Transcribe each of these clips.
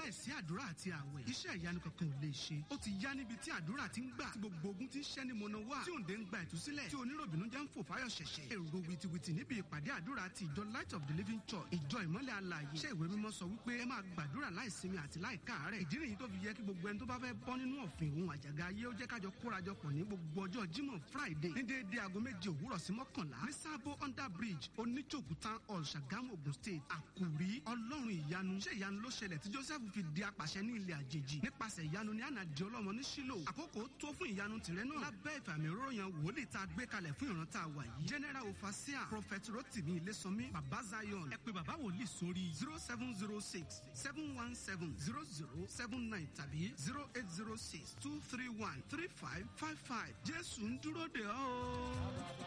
láìsí àdúrà àti àwẹ̀ iṣẹ́ ìyanu kankan ò lè ṣe ó ti yá níbi tí àdúrà ti ń gbà tí gbogbo ogun ti ń ṣẹ́ ní mọ̀nà wá tí òǹdè ń gba ìtúsílẹ̀ tí oníròbìnú jẹ́ ń fò fáyọ̀ ṣẹ̀ṣẹ̀ èrò wìtìwìtì níbi ìpàdé àdúrà ti ìjọ light of the living church ìjọ ìmọ́lẹ̀ alààyè iṣẹ́ ìwé mímọ́ sọ wípé ẹ máa gbàdúrà láìsinmi àti láìkáàárẹ̀ ìdí nìyí tó fi yẹ kí gbogbo ẹni tó bá fẹ́ bọ́ nínú ọ̀fìn òun àjàgà ayé ó jẹ́ kájọ kórajọpọ̀ ní gbogbo ọjọ́ jímọ̀ friday ní déédé aago méje òwúrọ̀ sí mọ́kànlá ní sábó under bridge oníjòkú town hall ṣàgámù ogun state àkùrí ọlọ́run ìyanu ṣé ìyanu ló ṣẹlẹ̀ tí joseph fi di apàṣẹ ní ilẹ̀ àjèjì nípasẹ̀ ìyanu ní àná di ọlọ́mọ ní sílò àkókò tó fún ìyanu tìrẹ náà lábẹ́ ìfàmì òróró yan wòlíì tá a gbé kalẹ̀ fún ìran tá a wà yìí general ofasia prophet rotimi ilésànmí baba zion ẹ pé baba wòlíì sórí zero seven zero six seven one seven zero zero seven nine tàbí zero eight zero six two three one three five five five jésù ń dúró de ọ́.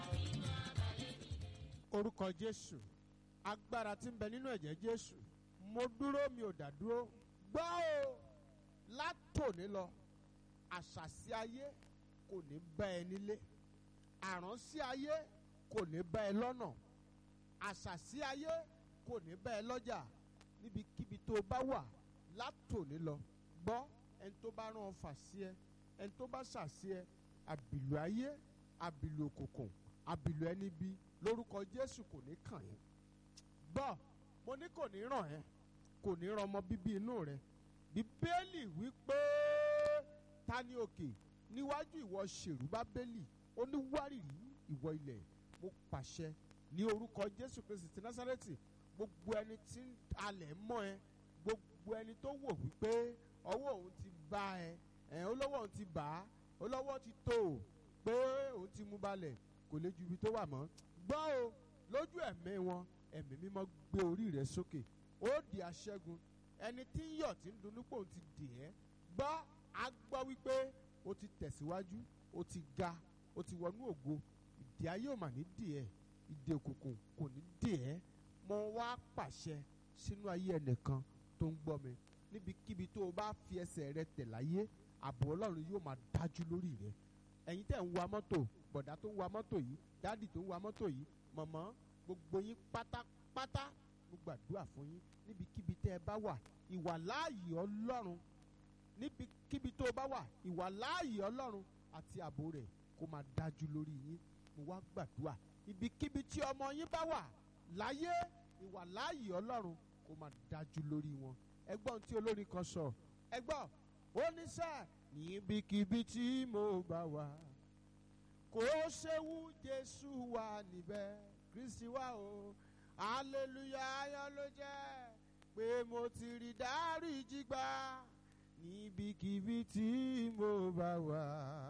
orúkọ jésù agbára tí ń bẹ nínú ẹ̀jẹ̀ jésù mo dúró mi ò dá dúró gbọ́ o látòní lọ àṣàsí ayé kò ní bá ẹ nílé àránsí ayé kò ní bá ẹ lọ́nà àṣàsí ayé kò ní bá ẹ lọ́jà níbikíbi tó bá wà látòní lọ gbọ́ ẹni tó bá rán ọ fà sí ẹ ẹni tó bá ṣàṣì ẹ àbìlù ayé àbìlù òkùnkùn àbìlù ẹni bí lórúkọ jésù kò ní kàn yín gbọ́ mo ní kò ní ràn ẹ́ kò ní ràn ọmọ bíbí inú rẹ bíbélì wípé ta ni òkè níwájú ìwọ ṣèrú bábélì ó ní wárìrì ìwọ ilẹ̀ mo pàṣẹ ní orúkọ jésù kristi ti násárẹ́tì gbogbo ẹni tí ń alẹ̀ mọ́ ẹ gbogbo ẹni tó wò wípé ọwọ́ òun ti bá ẹ ẹ̀ olówó òun ti bà á olówó ti tó o pé òun ti mú balẹ̀ kò lè ju ibi tó wà mọ́ gbọ́ o lójú ẹ̀mí wọn ẹ̀mí mímọ́ gbé orí rẹ sókè ó di aṣẹ́gun ẹni tí ń yọ̀ tí ń dunú pò ń ti dì ẹ́ gbọ́ a gbọ́ wípé o ti tẹ̀síwájú o ti ga o ti wọnú ògo ìdí ayé ò mà ní dì ẹ́ ìdí òkùnkùn kò ní dì ẹ́ mo wá pàṣẹ sínú ayé ẹnìkan tó ń gbọ́ mi níbikíbi tó o bá fi ẹsẹ̀ rẹ tẹ̀ láyé ààbò ọlọ́run yóò máa dájú lórí rẹ ẹ̀yin tẹ̀ ń wa mọ́tò bọ̀dá tó ń wa mọ́tò yìí dáàdì tó ń wa mọ́tò yìí mọ̀mọ́ gbogbo yín pátápátá mo gbàdúrà fún yín níbikíbi tẹ́ ẹ bá wà ìwà láàyè ọlọ́run níbikíbi tó bá wà ìwà láàyè ọlọ́run àti ààbò rẹ̀ kó máa dájú lórí yín mo wá gbàdúrà ibikíbi tí ọmọ yín bá wà láyé ìwà láàyè ọlọ́run kó máa dájú lórí wọn ẹgbọ́n tí olórin kan sọ ẹgbọ́n ó ní sẹ́ níbikíbi tí mo bá wà kò séwu jésù wà níbẹ̀ kristi wà o hallelujah ayọ̀ ló jẹ́ pé mo ti rí dáríjì gbà níbikíbi tí mo bá wà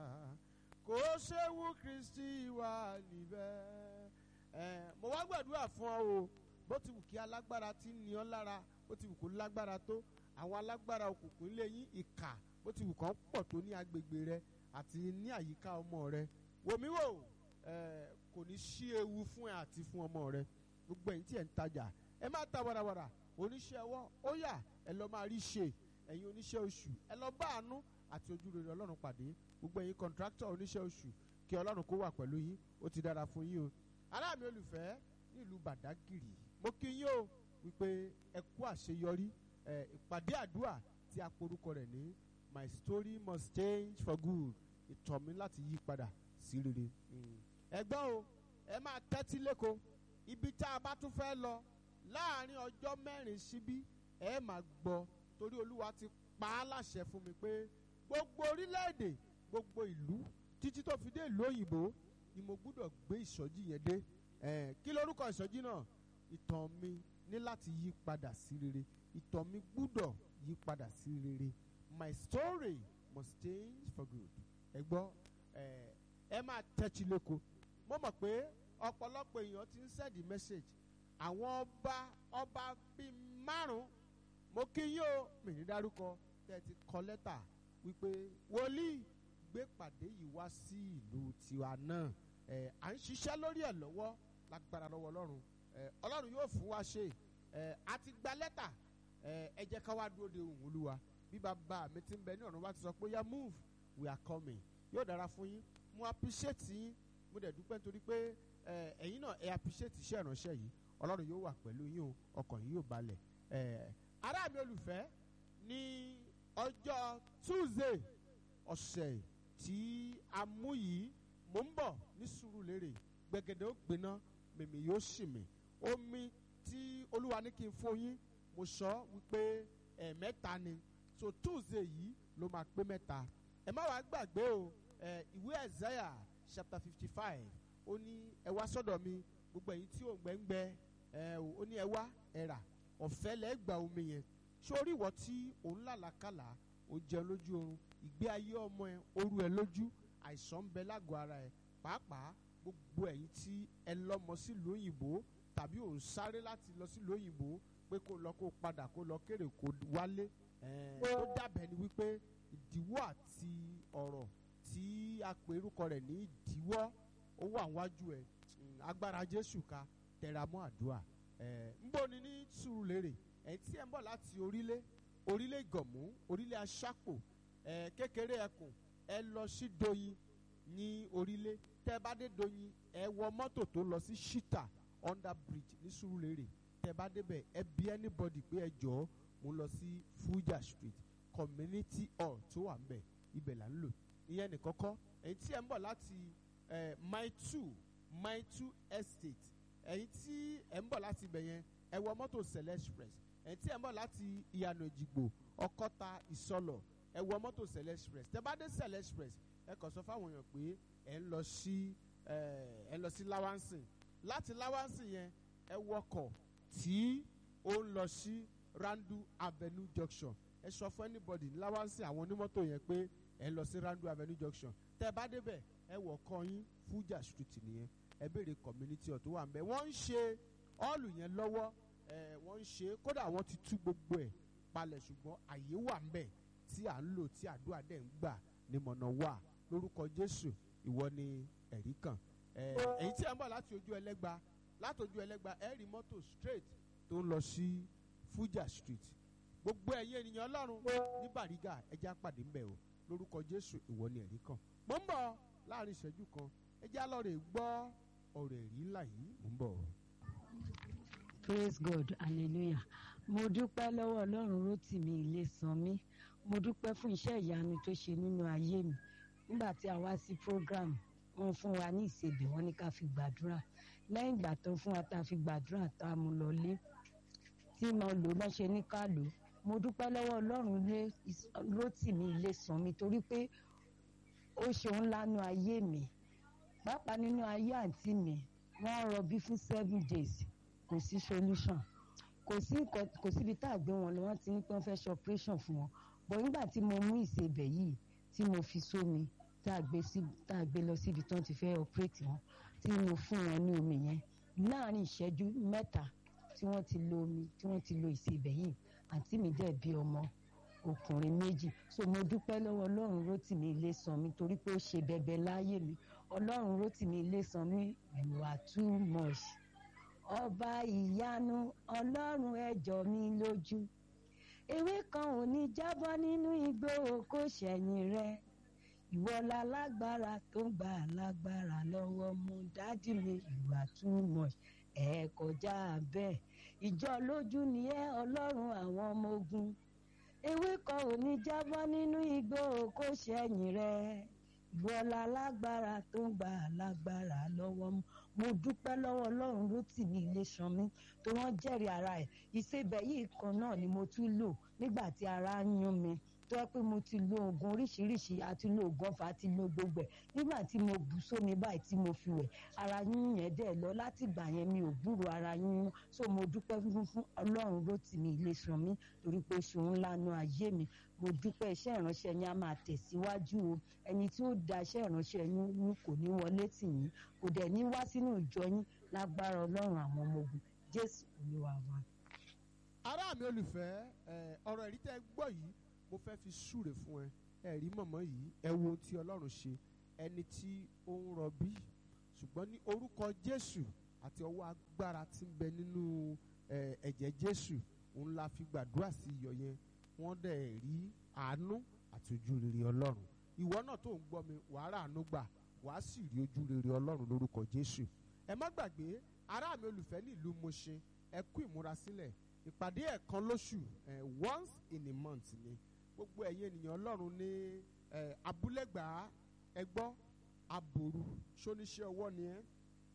kò séwu kristi wà níbẹ̀ ẹ mo wá gbàdúrà fún ọ o bó ti wù kí alágbára ti ní ọ lára bó ti wù kó lágbára tó àwọn alágbára òkùnkùn ilé yín ìkà bó ti wù kán pọ̀ tó ní agbègbè rẹ àti ní àyíká ọmọ rẹ wòmí wò ẹ kò ní sí ewu fún ẹ àti fún ọmọ rẹ gbogbo ẹ̀yin tí ẹ ń tajà ẹ má ta warawara oníṣẹ́ ọwọ́ ó yá ẹ lọ máa rí ṣe ẹ̀yin oníṣẹ́ oṣù ẹ lọ bá àánú àti ojúrere ọlọ́run pàdé gbogbo ẹ̀yin kọ̀ǹtráktọ̀ oníṣẹ́ oṣù kí ọlọ́run kó wà pẹ̀lú yín ó ti dára fún yín o ará mi olùfẹ́ nílùú bàdágìrì mo kí yín o wípé ẹ kú àṣeyọrí ẹ ìpàdé àdúrà tí a porúkọ rẹ̀ ní my story must change for good ìtọ̀ mi láti yí padà sí rere ẹ gbọ́ o ẹ máa tẹ́tí lẹ́kọ̀ọ́ ibi tá a bá tún fẹ́ lọ láàrin ọjọ́ mẹ́rin síbí ẹ máa gbọ́ torí olúwa ti pa á láṣẹ fún mi pé gbogbo orílẹ̀-èdè gbogbo ìlú títí tó fi dé ìlú òyìnbó ni mo gbúdọ̀ gbé ìsọjí yẹn dé ẹ̀ kí lorúkọ ìsọjí náà ìtàn mi ní láti yí padà sí rere ìtàn mi gbúdọ̀ yí padà sí rere my story must change for good ẹ gbọ́ ẹ ẹ máa tẹ́tí lẹ́kọ̀ọ́ mo mọ̀ pé ọ̀pọ̀lọpọ̀ èèyàn ti ń send message àwọn ọba ọba bíi márùn-ún mo kí yín o mi ní dárúkọ tẹ́ ti kọ lẹ́tà wípé wòlíì gbé pàdé yìí wá sí ìlú tiwa náà ẹ à ń ṣiṣẹ́ lórí ẹ̀ lọ́wọ́ lágbára lọ́wọ́ ọlọ́run ẹ ọlọ́run yóò fún wa ṣe ẹ a ti gba lẹ́tà ẹ ẹ jẹ́ ká wá dúró de òun olúwa bí bàbá mi ti ń bẹ ní ọ̀run wá ti sọ pé ya move we are coming yóò dára fún yín mo appreciate yín mo dẹ̀ dúpẹ́ nítorí pé ẹ ẹ̀yin náà ẹ appreciate iṣẹ́ ìránṣẹ́ yìí ọlọ́run yóò wà pẹ̀lú yín o ọkàn yín yóò balẹ̀ ẹ ará mi olùfẹ́ ní ọjọ́ tuesday ọ̀sẹ̀ tí a mú yìí mò ń bọ̀ ní Sùúrùlérè gbẹ̀gẹ̀dẹ̀ ó gbiná mèmí yóò sì mí omi tí olúwa ní kí n fún yín mo sọ wípé ẹ̀ẹ̀mẹ́ta ni so tuesday yìí ló máa pé mẹ́ta ẹ má wàá gbàgbé o ẹ ìwé Isaiah chapter fifty five ó ní ẹ wá sọ́dọ̀ mi gbogbo ẹ̀yin tí ò ń gbẹ́ngbẹ́ ẹ ò ó ní ẹ wá ẹ rà ọ̀fẹ́ lẹ́ gba omi yẹn sórí ìwọ tí òun làlàkàlà ó jẹun lójú oorun ìgbé ayé ọmọ ẹ oru ẹ lójú àìsàn ń bẹ lágọ̀ọ́ ara ẹ pàápàá gbogbo ẹ̀yin tí ẹ lọ́mọ sílùú òyìnbó tàbí òun sáré láti lọ sílùú òyìnbó pé kó lọ kó padà kó lọ kéré kó wálé ó dàbẹ̀ ni wípé ìdíwọ́ àti ọ̀rọ̀ tí a pè orúkọ rẹ̀ ní ìdíwọ́ ó wà wájú ẹ̀ agbára Jésù ká tẹra mọ́ àdúrà ń bọ̀ ni ní Sùúrùlérè ẹ̀ tí ẹ̀ ń bọ̀ láti orílẹ̀ orílẹ̀ Ìgànmú orílẹ̀ Aṣápò kékeré ẹkùn ẹ lọ sí Doyin ní orílẹ̀ tẹ́ bá dé Doyin ẹ wọ mọ́tò tó lọ sí Shita under bridge ní Sùúrùlérè tẹ́ bá débẹ̀ ẹ bí anybody pé ẹ jọ̀ọ́ mo lọ sí Fuja Street community hall tó wà ń bẹ̀ ibẹ̀ là ń lò ìyẹn nìkan kọ́ èyí tí ẹ ń bọ̀ láti mile two mile two estate èyí tí ẹ ń bọ̀ láti ibẹ̀ yẹn ẹ wọ mọ́tò Sele Express èyí tí ẹ ń bọ̀ láti ìyànà Èjìgbò Ọ̀kọ́ta Ìsọlọ̀ ẹ wọ mọ́tò Sele Express tẹ́ bá dé Sele Express ẹ kàn sọ fáwọn èèyàn pé ẹ ń lọ sí ẹ ń lọ sí Lawansin láti Lawansin yẹn ẹ wọkọ̀ tí ó ń lọ sí Randu Avenue Junction ẹ sọ fún anybody ní Lawansin àwọn onímọ́tò yẹn pé ẹ lọ sí Randu Avenue Junction tẹ́ bá débẹ̀ ẹ wọ̀ kọ́ yín Fuja Street nìyẹn ẹ béèrè community ọ̀ tó wà nbẹ wọ́n ń ṣe ọ́ọ̀lù yẹn lọ́wọ́ ẹ wọ́n ń ṣe kódà wọ́n ti tú gbogbo ẹ̀ palẹ̀ ṣùgbọ́n àyè wà nbẹ tí à ń lò tí àdúrà dẹ̀ ń gbà ní mọ̀nà wà lórúkọ Jésù ìwọ ni ẹ̀rí kan ẹ èyí tí ẹ ń bọ̀ láti ojú ẹlẹ́gba láti ojú ẹlẹ́gba ẹ rí mọ́tò straight tó ń lọ sí Fuja Street gbogbo ẹ̀yin ènìyàn Ọlọ́run ní Bàrígà ẹjẹ́ àpàdé ń bẹ̀ o lórúkọ Jésù ìwọ ni ẹ̀rí kan mo ń bọ̀ láàrin ìṣẹ́jú kan ẹjẹ́ alọ́rẹ̀ gbọ́ ọ̀rọ̀ ẹ̀rí ńlá yìí mo ń bọ̀. praise god hallelujah mo dúpẹ́ lọ́wọ́ ọlọ́run rótìmí ilé san mí mo dúpẹ́ fún iṣẹ́ ìyanu tó ṣe nínú ayé mi nígbà tí a wá sí program wọ́n fún wa ní ìsebì wọ́n ní ká fi gbàdúrà lẹ́yìn ìgbà tó fún wa tá a fi gbàdúrà tá a mú lọlé tí mo lò lọ́ ṣe ní ká lò mo dúpẹ́ lọ́wọ́ ọlọ́run rótìmí ilé san mí torí pé ó ṣeun lánú ayé mi pàápàá nínú ayé àǹtí mi wọ́n rọbí fún seven days kò sí solution kò sí kò síbi tá a gbé wọn lọ wọ́n ti ní pé wọ́n fẹ́ ṣe operation fún wọn bọ̀ nígbà tí mo mú ìsebẹ̀ yìí tí mo fi sómi tá a gbé sí tá a gbé lọ síbi tí wọ́n ti fẹ́ operate wọn tí mo fún wọn ní omi yẹn láàrin ìṣẹ́jú mẹ́ta tí wọ́n ti lo omi tí wọ́n ti lo ìsebẹ̀ yìí àǹtí mi dẹ̀ bí ọmọ ọkùnrin méjì so mo dúpẹ́ lọ́wọ́ ọlọ́run rótìmí ilé san mi torí pé ó ṣe bẹbẹ láyé mi ọlọ́run rótìmí ilé san mi you are too much ọba ìyanu ọlọ́run ẹjọ́ mi lójú ewé kan ò ní jábọ́ nínú igbó kó ṣẹ̀yìn rẹ ìwọ la lágbára tó ń gbà lágbára lọ́wọ́ mú dádì mi you are too much ẹ kọjá bẹ́ẹ̀ ìjọ lójú ni ẹ ọlọ́run àwọn ọmọ ogun ewé kan ò ní jábọ́ nínú igbó kó ṣẹ̀yìn rẹ ìwọlá lágbára tó ń gbà lágbára lọ́wọ́ mú mo dúpẹ́ lọ́wọ́ ọlọ́run ló tì mí ilé ṣan mi tó wọ́n jẹ́rìí ara ẹ̀ ìṣebẹ̀ yìí kan náà ni mo tún lò nígbà tí ara ń yún mi tó yẹ pé mo ti lo oògùn oríṣiríṣi àti lo oògùn ọ̀fà àti lo gbogbo ẹ̀ nígbà tí mo bù sómi báyìí tí mo fi wẹ̀ ara yín yẹn dẹ̀ lọ láti ìgbà yẹn mi ò gbúrò ara yín so mo dúpẹ́ fún fún ọlọ́run ló tì mí ilé ṣan mi torí pé ṣòun lánàá ayé mi mo dúpẹ́ iṣẹ́ ìránṣẹ́ yín á máa tẹ̀síwájú o ẹni tí ó da iṣẹ́ ìránṣẹ́ yín ní kò ní wọlé tì yín kò dẹ̀ ní wá sínú ìjọ yín lágbára ọlọ́run àwọn ọmọ ogun jésù olúwa wa. ará mi olùfẹ́ ọ̀rọ̀ ẹ̀rí tẹ́ gbọ́ yìí mo fẹ́ fi súre fún ẹ ẹ̀rí mọ̀mọ́ yìí ẹ wo ohun tí ọlọ́run ṣe ẹni tí ó ń rọbí ṣùgbọ́n ní orúkọ jésù àti ọwọ́ agbára tí ń bẹ nínú ẹ̀jẹ̀ jésù òun la fi gbàdúrà sí iyọ̀ yẹn wọ́n dẹ̀ rí àánú àti ojú rere ọlọ́run ìwọ náà tó ń gbọ́ mi wàá rà àánú gbà wàá sì rí ojú rere ọlọ́run lórúkọ jésù ẹ má gbàgbé ará mi olùfẹ́ nílùú Mùṣin ẹ kú ìmúrasílẹ̀ ìpàdé ẹ̀kan lóṣù eh, once in a month ni gbogbo ẹ̀yin ènìyàn ọlọ́run ní eh, abúlẹ́gbàá ẹgbọ́ aboru ṣóníṣẹ́ ọwọ́ ni ẹ́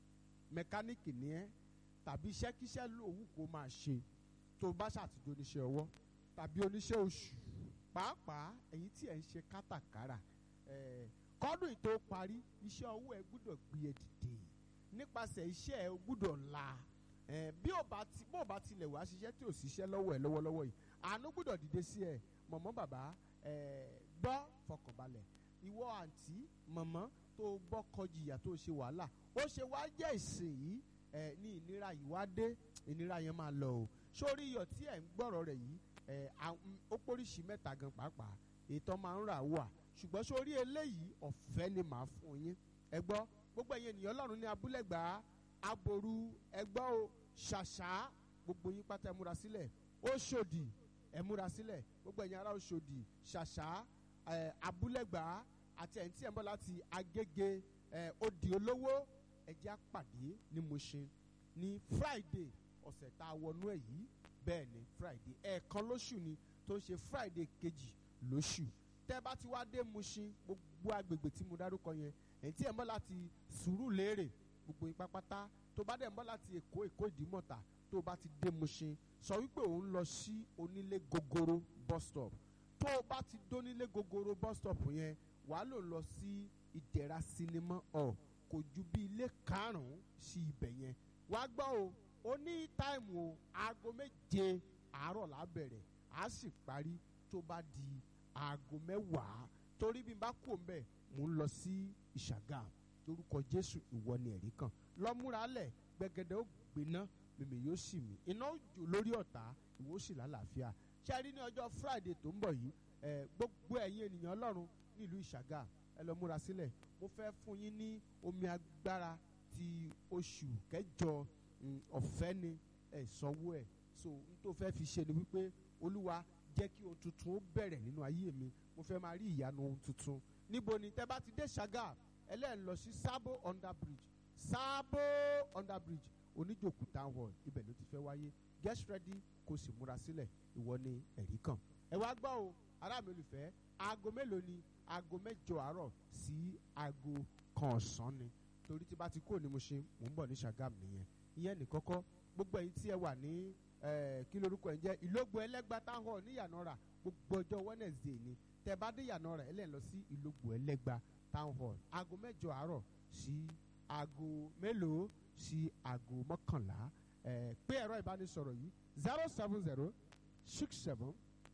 mẹkáníìkì ni ẹ́ tàbí iṣẹ́kíṣẹ́ lòun kò máa ṣe tó bá ṣàtijọ́ oníṣẹ́ ọwọ́ tàbí oníṣẹ́ oṣù pàápàá ẹ̀yin tí ẹ̀ ń ṣe kátàkárà eh, kọ́dún tó parí iṣẹ́ ọwọ́ ẹ gbúdọ̀ gbé ẹ dìde nípasẹ̀ iṣẹ́ ẹ gbúdọ̀ la eh, bí ò bá ti bó ò bá tilẹ̀ wá ṣiṣẹ́ tí ò ṣiṣẹ́ lọ́wọ́ ẹ lọ́wọ́lọ́wọ́ yìí àánú gbúdọ̀ dìde sí ẹ mọ̀mọ́ bàbá eh, gbọ́ fọkànbalẹ̀ ìwọ àǹtí mọ̀mọ́ tó gbọ́ kọjìyà tó ṣe wàhálà ó ṣe wá jẹ́ ìsìn yìí ẹ ní ìnira yìí wá dé ìnira yẹn máa lọ o sórí iyọ̀ tí ẹ̀ ń gbọ́rọ̀ rẹ̀ yìí ẹ ó póríṣi mẹ́ta gan pàápàá ètò máa ń rà wà ṣùgbọ́n sórí eléyìí ọ̀fẹ́ ni màá fún yín ẹ gbọ́ gbogbo ẹ̀yin ènìyàn ọlọ́run ní abúlẹ̀gbà aboru ẹ gbọ́ o ṣàṣà gbogbo yín pátá ẹ múra sílẹ̀ ó ṣòdì ẹ múra sílẹ̀ gbogbo ẹ̀yin ará Òṣòdì ṣàṣà ẹ abúlẹ̀gbà àti ẹ̀yìn tí ẹ̀ ń bọ̀ láti agége ẹ odi olówó ẹ̀jẹ̀ àpàdé ní Mushin ní Friday ọ̀sẹ̀ tá a wọnú ẹ̀ yìí bẹ́ẹ̀ ni Friday ẹ̀ẹ̀kan lóṣù ni tó ń ṣe Friday kejì lóṣù tẹ́ bá ti wá dé Mushin gbogbo agbègbè tí mo dárúkọ yẹn ẹ̀yìn tí ẹ̀ ń bọ̀ láti Sùúrùlérè gbogbo yín pápátá tó bá dẹ̀ ń bọ̀ láti Èkó Èkó Ìdímọ̀tà tó bá ti dé Mushin sọ wípé òun lọ sí onílé gogoro bus stop tó o bá ti dónílé gogoro bus stop yẹn wàá lò lọ sí ìdẹ̀ra sinimá ọ̀ kò ju bí ilé karùn-ún sí ibẹ̀ yẹn wàá gbọ́ o ó ní táìmù o aago méje àárọ̀ là á bẹ̀rẹ̀ á sì parí tó bá di aago mẹ́wàá torí bí n bá kú òǹbẹ̀ mò ń lọ sí ìṣàgà lórúkọ Jésù ìwọ ni ẹ̀rí kan lọ́múra lẹ̀ gbẹgẹdẹ ó gbiná mímì yóò sì mí iná ó jò lórí ọ̀tá ìwọ ó sì lálàáfíà ṣé ẹ rí ní ọjọ́ Friday tó ń bọ̀ yìí ẹ gbogbo ẹ̀yin ènìyàn Ọlọ́run nílùú ìṣàgà ẹ lọ múra sílẹ̀ mo fẹ́ fún yín ní omi agbára ti oṣù kẹjọ ọ̀fẹ́ ni ẹ sanwó ẹ̀ so n tó fẹ́ fi ṣe ni wípé olúwa jẹ́ kí ohun tuntun ó bẹ̀rẹ̀ nínú ayé mi mo fẹ́ máa rí ìyanu ohun tuntun níbo ni tẹ́ bá ti dé ṣàgà ẹlẹ́yìn lọ sí sábò under bridge sábò under bridge oníjòkú town hall ibẹ̀ ló ti fẹ́ wáyé get ready kó sì múra sílẹ̀ ìwọ ni ẹ̀rí kan ẹ wá gbọ́ o ará mi olùfẹ́ aago mélòó ni aago mẹ́jọ àárọ̀ sí aago kan ọ̀sán ni torí tí bá ti kúrò ní Mushin mò ń bọ̀ ní Ṣàgámù nìyẹn ìyẹn ní kọ́kọ́ gbogbo ẹ̀yin tí ẹ wà ní kí lorúkọ ẹ̀ jẹ́ ìlógbò ẹlẹ́gbà town hall ní Ìyànàrà gbogbo ọjọ́ Wednesday ni tẹ bá dé Ìyànàrà ẹ lè lọ sí ìlógbò ẹlẹ́gbà town hall aago mẹ́jọ àárọ̀ sí aago mélòó sí aago mọ́kànlá pé ẹ̀rọ ìbánisọ̀rọ̀ yìí zero seven zero six seven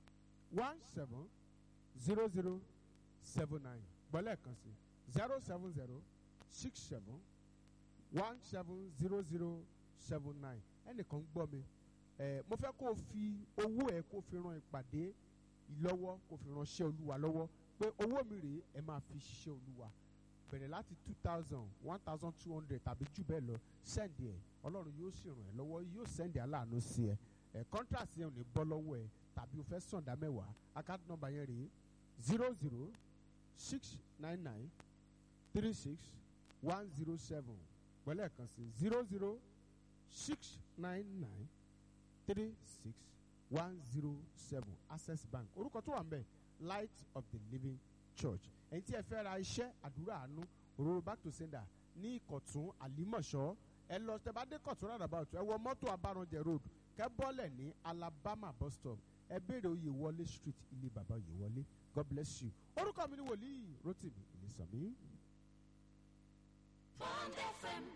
one seven zero zero seven nine gbọ́lẹ̀ kan sí zero seven zero six seven one seven zero zero seven nine ẹnìkan ń gbọ́ mi ẹ mo fẹ́ kó o fi owó ẹ kó o fi ran ìpàdé lọ́wọ́ kó o fi ránṣẹ́ olúwa lọ́wọ́ pé owó mi rèé ẹ máa fi ṣiṣẹ́ olúwa bẹ̀rẹ̀ láti two thousand one thousand two hundred tàbí jù bẹ́ẹ̀ lọ sẹ́ndì ẹ̀ ọlọ́run yóò sì ràn ẹ́ lọ́wọ́ yóò sẹ́ndì aláàánú sí ẹ ẹ̀ kọ́ńtrasì yẹn ò ní bọ́ lọ́wọ́ ẹ tàbí o fẹ́ sọ̀dá mẹ́wàá account number yẹn rèé zero zero six nine nine three six one zero seven pẹ̀lẹ́ kan sí zero zero six nine nine three six one zero seven access bank orúkọ tó wà ń bẹ̀ light of the living church ẹ̀yin tí ẹ fẹ́ ra iṣẹ́ àdúrà àánú òróró back to sender ní ìkọ̀tún àlímọ̀ṣọ́ ẹ lọ tẹ bá dé kọ̀tún roundabout ẹ wọ mọ́tò abáranjẹ road kẹ́ bọ́lẹ̀ ní alabama bus stop ẹ béèrè oyè wọlé street ilé bàbá oyè wọlé god bless you orúkọ mi ni wòlíì rotimi ìlísàmí. Bond FM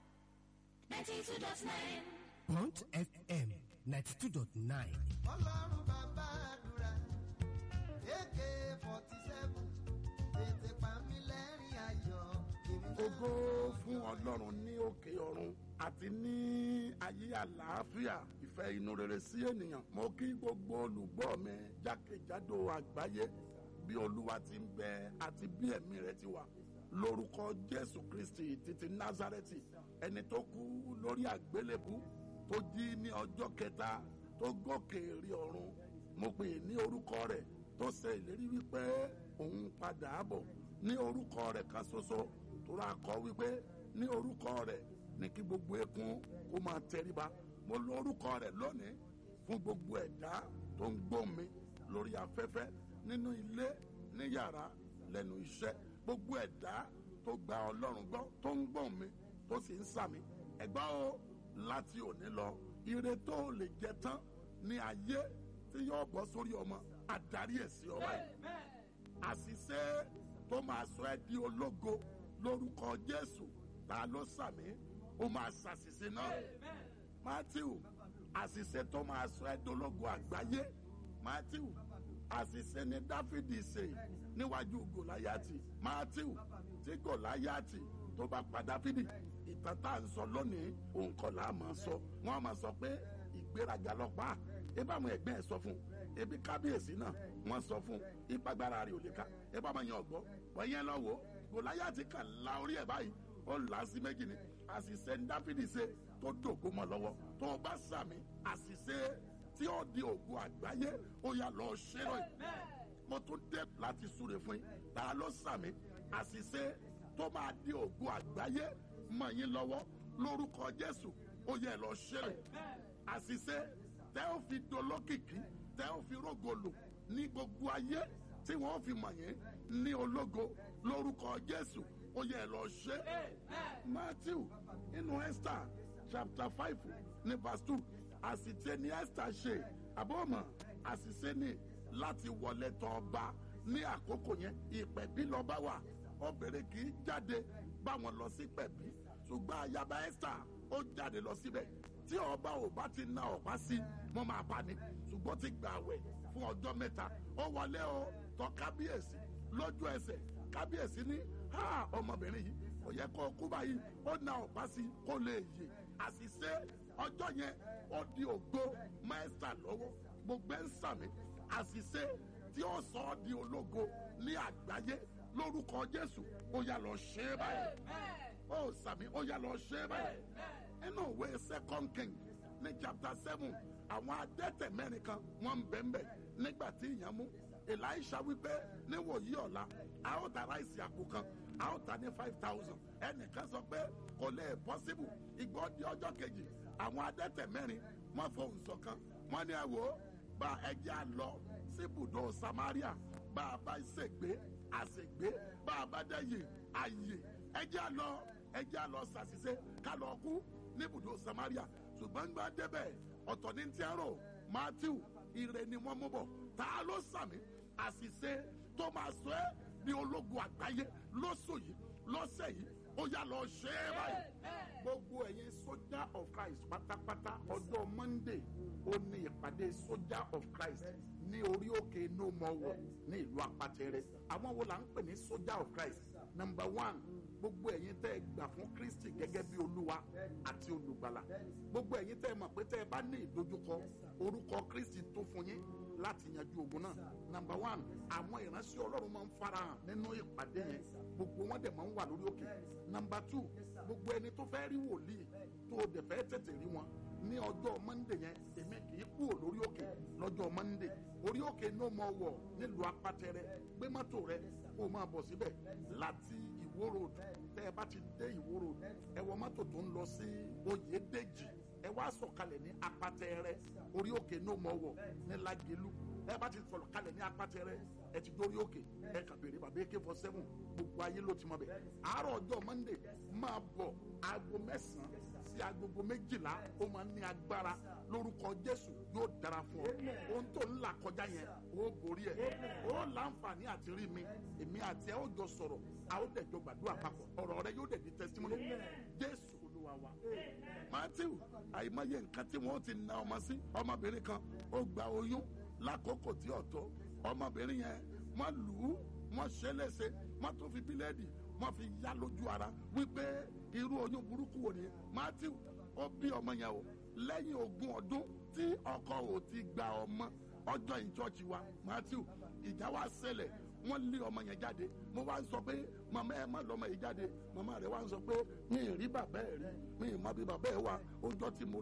92.9. Bond FM 92.9. ọlọ́run bàbá àdúrà ak forty seven tètè pa mí lẹ́rìn ayọ̀ èmi náà. ògo fún ọlọ́run ní òkè ọ̀run àti ní ayé àlàáfíà ìfẹ́ inú rere sí ènìyàn mo kí gbogbo olùgbọ́ mi jákèjádò àgbáyé bí olúwa ti ń bẹ àti bí ẹ̀mí rẹ̀ ti wà lórúkọ jésù kristi títí názárẹ́tì ẹni tó kú lórí àgbélébú tó jí ní ọjọ́ kẹta tó gòkè rí ọ̀run mo pè é ní orúkọ rẹ̀ tó ṣe ìlérí wípé òun padà bọ̀ ní orúkọ rẹ̀ kan ṣoṣo tó ra kọ wípé ní orúkọ rẹ̀ ní kí gbogbo eékún kó máa tẹríba mo lo orúkọ rẹ̀ lónìí fún gbogbo ẹ̀dá tó ń gbọ́ mi lórí afẹ́fẹ́ nínú ilé ní yàrá lẹ́nu iṣẹ́ gbogbo ẹ̀dá tó gba ọlọ́run gbọ́ tó ń gbọ́ mi tó sì ń sàmì ẹ̀gbọ́n o láti òní lọ ire tó lè jẹ tán ní ayé tí yóò bọ́ sórí ọmọ adarí ẹ̀ sí ọba yìí àṣìṣe tó máa sọ ẹ́ di ológo lórúkọ jésù ta ló sàmì ó máa ṣàṣìṣe náà matthew àṣìṣe tó máa sọ ẹ́ dológo àgbáyé matthew àṣìṣe ni dáfídì ṣe níwájú gòláyàtì matthew tí gòláyàtì tó bá pa dáfídì ìtàn tá à ń sọ lónìí òun kọ́ là á máa sọ wọ́n máa sọ pé ìgbéraga lọ́pàá ebí àwọn ẹgbẹ́ ẹ̀ sọ fún un ebi kábíyèsí náà wọ́n sọ fún un ìpagbára rẹ̀ ò lè ká ebí àwọn yẹn ọ̀gbọ́ wọ́n yẹn lọ wò ó gòláyàtì kan la orí ẹ̀ báyìí ó là á sí méjì ni àṣìṣe ń dáfídì ṣe tó dògbò mọ́ lọ́wọ́ tó o bá sàmì àṣìṣe tí ó di ògùn àgbáyé ó yà lọ ṣe lọ yìí mo tún dé láti súre fún yín ta ló sàmì àṣìṣe tó máa di ògùn àgbáyé mọ yín lọ́wọ́ lórúkọ jésù ó yẹ lọ ṣe lọ yìí àṣìṣe tẹ́ ó fi dolókìkí tẹ́ ó fi rógolò ní gbogbo ayé tí wọ́n fi mọ̀ yín ní ológo lórúkọ jésù ó yẹ lọ ṣe matthew inú esther chapter five ní verse two àṣìṣe ni esther ṣe àbọ̀mọ̀ àṣìṣe ni láti wọlé tọ̀ ọba ní àkókò yẹn ìpẹ̀bí lọ́ba wà obìnrin kì í jáde báwọn lọ sí pẹ̀bí ṣùgbọ́n ayaba esther ó jáde lọ síbẹ̀ tí ọba ò bá ti na ọ̀pá sí wọ́n máa bá ní ṣùgbọ́n ti gbà wẹ̀ fún ọjọ́ mẹ́ta ó wọlé o tọ̀ kábíyèsí lójú ẹsẹ̀ kábíyèsí ní ha ọmọbìnrin yìí kò yẹ kó kú báyìí ó na ọ̀pá sí kó lè yè àṣìṣe ọjọ́ yẹn ó di ògbó mẹ́sà lọ́wọ́ gbogbo ẹ̀ ń sàmì àṣìṣe tí ó sọ ọ́ di ológo ní àgbáyé lórúkọ jésù ó yà lọ ṣe é báyìí ó sàmì ó yà lọ ṣe é báyìí nínú ìwé second king ní chapter seven àwọn adẹ́tẹ̀ mẹ́rin kan wọ́n ń bẹ̀ǹbẹ̀ nígbà tí ìyẹn mú elisha wípé níwòyí ọ̀la a ó ta ráìsì àpò kan a ó ta ní five thousand ẹnìkan sọ pé kò lè possible ìgbọ́ di ọjọ́ kejì àwọn adẹ́tẹ̀ mẹ́rin wọ́n fohùn ṣọ̀kan wọ́n ní ẹ wò ó bá ẹjẹ́ à lọ síbùdó samaria bá a bá ṣègbé àṣègbé bá a bá dẹ́yìn àyè ẹjẹ́ à lọ ẹjẹ́ à lọ ṣàṣìṣe ká lọ kú níbùdó samaria ṣùgbọ́n gbà débẹ̀ ọ̀tọ̀ ní ti ẹ̀rọ matthew ire ni wọ́n mú bọ̀ ta ló sàmì àṣìṣe tó máa sọ ẹ́ ní ológun àgbáyé lóṣù yìí lọ́sẹ̀ yìí ó yà lọ ṣe é báyìí. gbogbo ẹ̀yin soldier of christ pátápátá ọjọ́ monday ó ní ìpàdé soldier of christ ní orí òkè no more war ní ìlú apatẹrẹ àwọn wo là ń pè ní soldier of christ number one gbogbo ẹ̀yin tẹ́ ẹ gbà fún kristi gẹ́gẹ́ bí olúwa àti olùgbàlà gbogbo ẹ̀yin tẹ́ ẹ mọ̀ pé tẹ́ ẹ bá ní ìdojúkọ orúkọ kristi tó fún yín láti yanjú ogun náà number one àwọn ìránṣẹ́ ọlọ́run máa ń farahàn nínú ìpàdé yẹn gbogbo wọn dẹ̀ máa ń wà lórí òkè number two gbogbo ẹni tó fẹ́ rí wòlíì tó o dẹ̀ fẹ́ tètè rí wọn ní ọjọ́ mọ́ndé yẹn èmi kì í kúrò lórí òkè lọ́jọ́ mọ́ndé orí òkè ní ọmọ wọ̀ nílùú apátẹrẹ gbé mọ́tò rẹ kó o máa bọ̀ síbẹ̀ láti ìwó road tẹ́ ẹ bá ti dé ìwó road ẹ wọ mọ́tò tó ń lọ sí oyèdèjì ẹ wá sọ̀kalẹ̀ ní apátẹrẹ orí òkè ní ọmọ wọ̀ ní lágẹ̀lú ẹ bá ti sọ̀rọ̀ kalẹ̀ ní apátẹrẹ ẹ ti dórí òkè ẹ kà béèrè bàbá ak four seven gbogbo ayé ló ti mọ bẹ àárọ̀ ọjọ́ monday máa bọ̀ aago mẹ́sàn-án sí agogo méjìlá ó máa ní agbára lórúkọ jésù yóò dára fún ọ ohun tó ń là kọjá yẹn ó borí ẹ ó láǹfààní àti rí mi èmi àti ẹ ó jọ sọ̀rọ̀ a ó dẹ̀ jọ gbàdúrà papọ̀ ọ̀rọ̀ rẹ yóò dẹ̀ di testimony jésù olúwa wa matthew àìmọye nǹkan tí wọ́n ti na ọmọ sí ọmọbìnrin kan ó gba oyún lákòókò tí ọ̀tọ̀ ọmọbìnrin yẹn wọ́n lù ú wọ́n ṣe é léṣe wọ́n tún fi bíléèdì wọ́n fi yá lójú ara wípé irú oyún burúkú wò ni matthew ó bí ọmọ yẹn o lẹ́yìn ogún ọdún tí ọkọ ò ti gba ọmọ ọjọ́ ìjọ́jì wa matthew ìjà wa ṣẹlẹ̀ wọ́n lé ọmọ yẹn jáde mo wá ń sọ pé màmá ẹ má lọ́mọ yìí jáde màmá rẹ̀ wá ń sọ pé mi ì rí bàbá ẹ̀ rí mi ì mọ bí bàbá ẹ̀ wà ó jọ tí mo